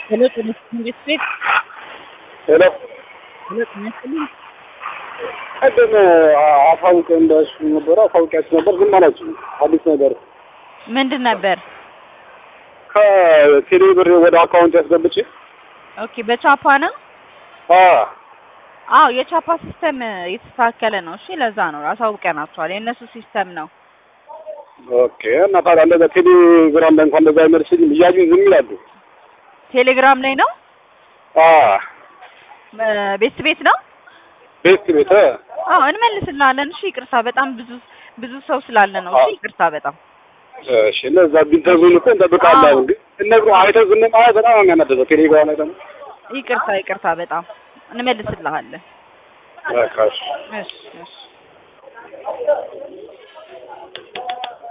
ሄሎ ጤና ይስጥልኝ ቤት ሄሎ ሄሎ ጤና ይስጥልኝ ቀደም አፋውቅ እንዳሱ ነበረ አፋውቂያችሁ ነበር ግን አላችሁ አዲስ ነገር ምንድን ነበር? ከቴሌ ብር ወደ አካውንት ያስገብቼ ኦኬ በቻፓ ነው? አ አዎ የቻፓ ሲስተም የተስተካከለ ነው። እሺ ለዛ ነው አሳውቀናቸዋል። የእነሱ ሲስተም ነው። ኦኬ እና ታዲያ እንደዛ ቴሌግራም ላይ እንኳን እንደዛ አይመልስልኝ እያዩ ዝም ይላሉ። ቴሌግራም ላይ ነው። አ ቤት ቤት ነው። ቤት ቤት እ አዎ እንመልስልሃለን። እሺ ይቅርታ፣ በጣም ብዙ ብዙ ሰው ስላለ ነው። እሺ ይቅርታ በጣም እሺ እነዛ ቢንተጉን እኮ እንጠብቃለን። ግን እነግሩ አይተው ዝም ማለት በጣም ነው የሚያናደደው። ቴሌግራም ላይ ደግሞ ይቅርታ ይቅርታ፣ በጣም እንመልስልሃለን። በቃ እሺ እሺ እሺ